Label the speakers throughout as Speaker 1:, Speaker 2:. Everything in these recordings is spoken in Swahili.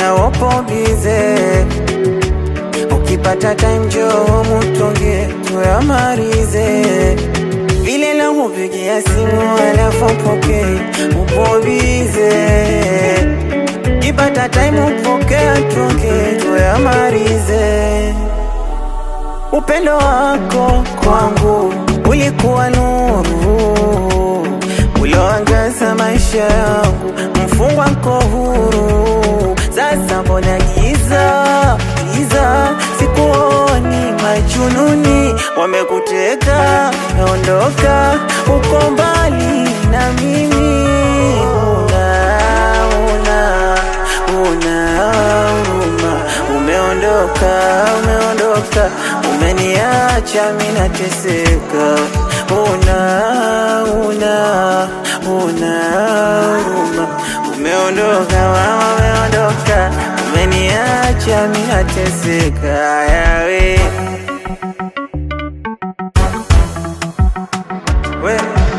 Speaker 1: mbona upo bize? Ukipata time njoo mutonge tuyamalize, vile la kupigia simu alafu poke upo bize. Ukipata time upokea tuonge tuyamalize. Upendo wako kwangu ulikuwa nuru ulioangaza maisha yangu, mfungwa nko huru. Sasa mbona giza giza, sikuoni majununi wamekuteka, naondoka uko mbali na mimi, una una una huruma, umeondoka umeondoka, umeniacha mimi nateseka, una una una huruma, umeondoka mama, umeondoka, umeniacha mimi nateseka, yawe we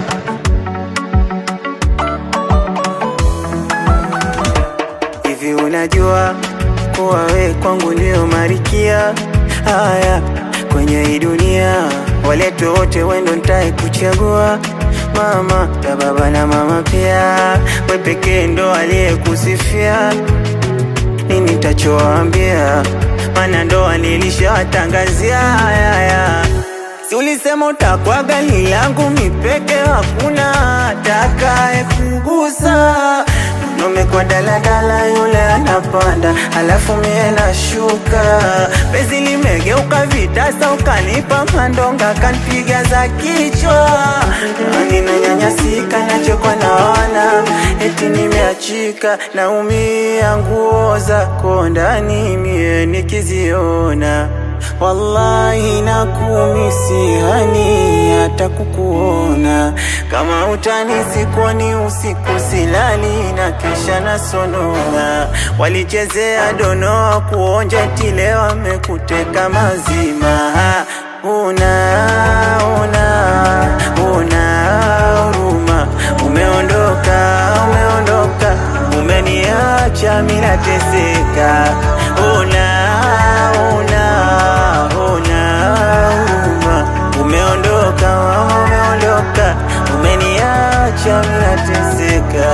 Speaker 1: Hivi unajua kuwa we kwangu ndio marikia haya kwenye hii dunia, walete wote wendo ntae kuchagua mama ya baba na mama pia, we pekee ndo aliyekusifia. Nini tachoambia? Maana ndoa nilishawatangazia haya Si ulisema utakuwa gani langu mipeke, hakuna atakaye kugusa. Umekuwa daladala, yule anapanda, alafu mie nashuka. Penzi limegeuka vitasa, ukanipa mandonga, kanipiga za kichwa. Ninanyanyasika, nachekwa na wana, eti nimeachika, naumia nguo zako ndani, mie nikiziona Wallahi nakumisi hani hata kukuona, kama utani sikuoni usiku silali na kisha nasonona. Walichezea donoa kuonja tile wamekuteka mazima. Una una una huruma, umeondoka umeondoka, umeniacha mimi nateseka. Una una una huruma, umeondoka mama, umeondoka, umeniacha mimi nateseka.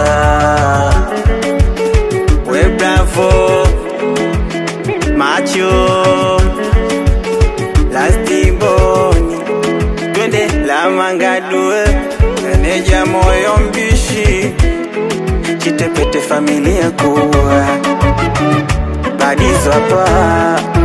Speaker 1: We bravo macho lastiboni twende la mangadue meneja moyo mbishi chitepete familia kuwa badizo hapa